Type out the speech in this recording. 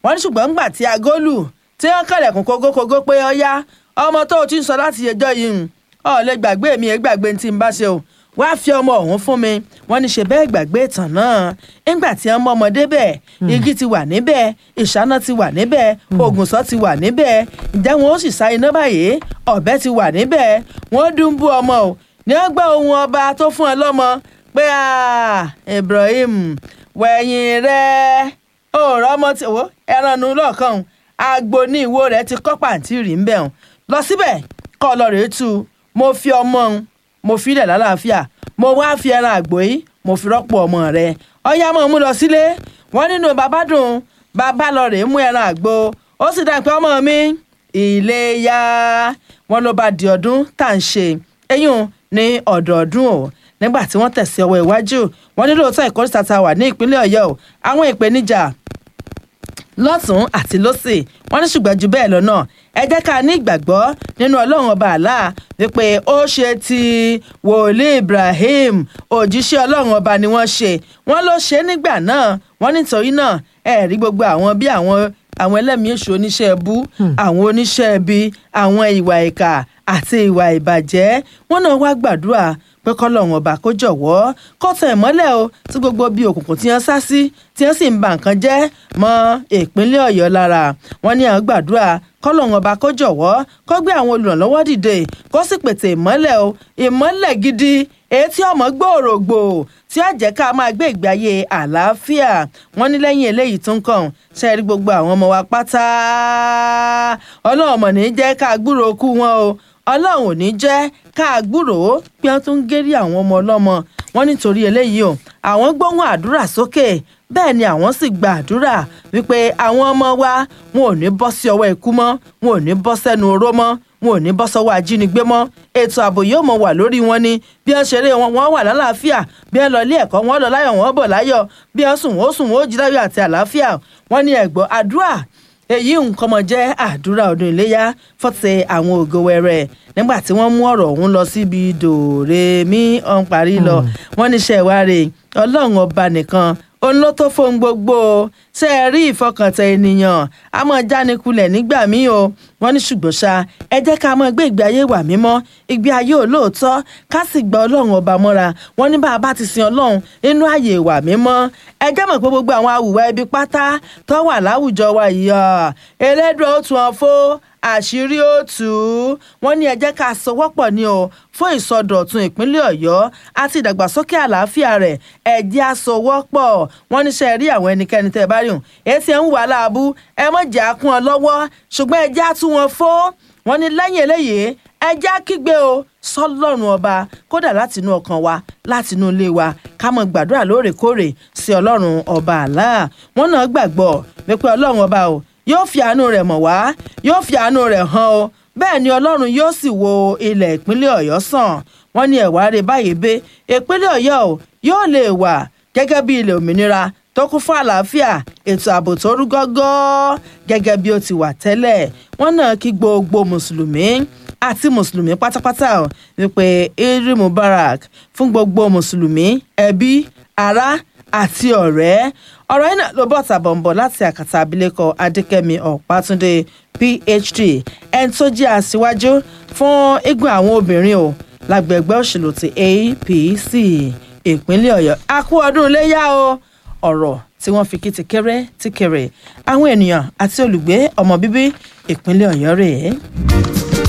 wọ́n ní ṣùgbọ́n ńgbà tí agólù tí wọ́n kẹlẹ̀kùn kógókógó pé ọyá ọmọ tó o ti ń sọ láti ẹjọ́ yìí ń ọ lè gbàgbé mi ẹ gbàgbé tí n bá ṣe o wá fi ọmọ ọ̀hún fún mi wọ́n ní ṣe bẹ́ẹ̀ gbàgbé ìtàn náà ńgbà tí wọ́n mọ ọmọdé bẹ́ẹ̀ igi ti wà níbẹ̀ ìṣáná ti wà níbẹ̀ ògùnṣọ́ ti wà níbẹ̀ ǹjẹ́ wọn ó sì sá iná báyìí ọ̀bẹ ti wà níbẹ̀ wọ́n dún bú ọmọ o ní wọ́n gbọ́ ohun ọba tó fún ọ lọ́mọ pé Ibrahim wẹ̀yìn rẹ̀ òòrọ̀ ọmọ tí wo ẹran nu lọ́ọ̀kan agbo ní ìwo rẹ̀ ti kọ́ pàǹtí rí ń bẹ̀ hàn lọ síbẹ̀ kọ́ ọ lọ rèé tu mo fi ọmọ òun mo fi ilẹ̀ lálàáfíà mo wá fi ẹran àgbò yìí mo fi rọ́pò ọmọ rẹ̀ ọyá mọ̀ mú lọ sílé wọ́n nínú bàbá dùn bàbá lọ rèé mú ẹran àgbò ó sì dá pé ọmọ mi Iléyá wọn ló bá di ọdún tá à ń ṣe eyín ní ọ̀dọ̀ọdún o nígbà tí wọ́n tẹ̀sí ọwọ́ iwájú wọn ní lóòótọ́ ìkórìtà tá a wà ní ìpínlẹ̀ Ọ̀yọ́ o àwọn ìpèníjà lọ́tún àti lọ́sì wọ́n ní ṣùgbọ́n ju bẹ́ẹ̀ lọ́nà ẹ jẹ́ ká ní ìgbàgbọ́ nínú ọlọ́run ọba àlá wípé ó ṣe ti wòlíì Ibrahim òjíṣẹ́ ọlọ́run ọba ni wọ́n ṣe wọ́n ló ṣe nígbà náà wọ́n nítorí náà ẹ rí gbogbo àwọn bí àwọn àwọn ẹlẹ́mìí èṣù oníṣẹ́ ẹbú àwọn oníṣẹ́ ẹbí àwọn ìwà ìkà àti ìwà ìbàjẹ́ wọ́n náà wá gbàdúrà pé kọ́lọ́run ọba kó jọ̀wọ́ kó tẹ̀ mọ́lẹ̀ o tí gbogbo bíi òkùnkùn tí wọ́n sá sí tí wọ́n sì ń ba nǹkan jẹ́ mọ́ ìpínlẹ̀ ọ̀yọ́ lára wọ́n ní àwọn gbàdúrà kọ́lọ́run ọba kó jọ̀wọ́ kó gbé àwọn olùrànlọ́wọ́ dìde kó sì pètè ìmọ́lẹ̀ o ìmọ́lẹ̀ gidi èyí tí ọmọ gbòòrògbò tí ó jẹ́ ká máa gbé ìgbé ayé àlàáfíà wọ́n ní lẹ́yìn eléyìí tún kàn ṣe rí gbogbo àwọn ọmọ wa pátá ọlọ́run ọmọ ní jẹ́ ká gbúròó kú wọn o ọlọ́run ò ní jẹ́ ká gbúròó pé wọ́n tún ń gérí àwọn ọmọ ọlọ́mọ wọn nítorí eléyìí o àwọn gbóhùn àdúrà sókè bẹ́ẹ̀ ni àwọn sì gba àdúrà wípé àwọn ọmọ wa wọn ò ní bọ́ sí ọwọ́ ikú mọ́ wọn ò ní bọ́ sẹ́nu oró mọ́ wọn ò ní bọ́ sọ́wọ́ ajínigbé mọ́ ètò ààbò yóò mọ̀ wà lórí wọn ni bí wọ́n ṣeré wọn wọ́n wà lálàáfíà bí wọ́n lọ ilé ẹ̀kọ́ wọn lọ láyọ̀ wọn bọ̀ láyọ̀ bí wọ́n sùn wọ́n sùn wọ́n jí láyọ̀ àti àlàáfíà wọ́n ní ẹ̀gbọ́n àdúrà èyí nǹkan mọ̀ jẹ́ àdúrà ọdún iléyà fọ́tẹ̀ àwọn ògo wẹrẹ nígbà tí wọ́n mú ọ̀rọ̀ ọ̀hún lọ síbi dòrèmí ọ̀n parí lọ wọ́n níṣẹ́ ìwáre ọlọ́run ọba nìkan òun ló tó fóun gbogbo ṣe é rí ìfọkàntẹ ènìyàn a máa jánikulẹ̀ nígbà míì o wọ́n ní ṣùgbọ́n ṣá ẹ jẹ́ ká máa gbé ìgbé ayé wà mímọ́ ìgbé ayé olóòótọ́ ká sì gba ọlọ́run ọba mọ́ra wọ́n ní bá a bá ti sin ọlọ́run nínú ààyè ìwà mímọ́ ẹ jẹ́ mọ̀ pé gbogbo àwọn awùwà ibi pátá tó wà láwùjọ wa yìí elédùn ó tún ọ fó àṣírí ó tù ú wọ́n ní ẹ jẹ́ ká sowọ́pọ̀ ni o fún ìsọdọ̀tun ìpínlẹ̀ ọ̀yọ́ àti ìdàgbàsókè àlàáfíà rẹ̀ ẹ jẹ́ àsowọ́pọ̀ wọ́n ní ṣe rí àwọn ẹnikẹ́ni tẹ́ ẹ bá rí hùn èsì ẹ̀ ń wà láàbù ẹ mọ̀ jẹ́ àkún ọ lọ́wọ́ ṣùgbọ́n ẹ jẹ́ àtú wọn fó wọ́n ní lẹ́yìn eléyìí ẹ jẹ́ kígbe o sọlọ́run ọba kódà látinú ọkàn wa látinú ilé wa ká mọ̀ gbàdúrà lóòrèkóòrè sí ọlọ́run ọba àlá wọn náà gbàgbọ́ wípé ọlọ́run ọba o yóò fi àánú rẹ̀ mọ̀ wá yóò fi àánú rẹ̀ hàn o bẹ́ẹ̀ ni ọlọ́run yóò sì wo ilẹ̀ ìpínlẹ̀ ọ̀yọ́ sàn wọ́n ní ẹ̀wá rẹ̀ báyìí bẹ́ ìpínlẹ̀ ọ̀yọ́ o yóò lè wà gẹ́gẹ́ bí ilẹ̀ òmìnira tó kún fún àlàáfíà ètò ààbò tó rú gọ́gọ́ gẹ́gẹ́ bí ó ti wà tẹ́lẹ̀ wọ́n náà kí gbogbo mùsùlùmí àti mùsùlùmí pátápátá o wípé Eid Mubarak fún gbogbo mùsùlùmí ẹbí ará àti ọ̀rẹ́ ọ̀rọ̀ yìí náà ló bọ̀ tàbọ̀nbọ̀ láti àkàtà abilékọ adékẹ́mi ọ̀pátúndé phd ẹni tó jẹ́ aṣíwájú fún igun àwọn obìnrin o lágbègbè òṣèlú ti apc ìpínlẹ̀ ọ̀yọ́ a kú ọdún iléyà o ọ̀rọ̀ tí wọ́n fi kí ti kéré ti kéré àwọn ènìyàn àti olùgbé ọmọ bíbí ìpínlẹ̀ ọ̀yọ́ rèé.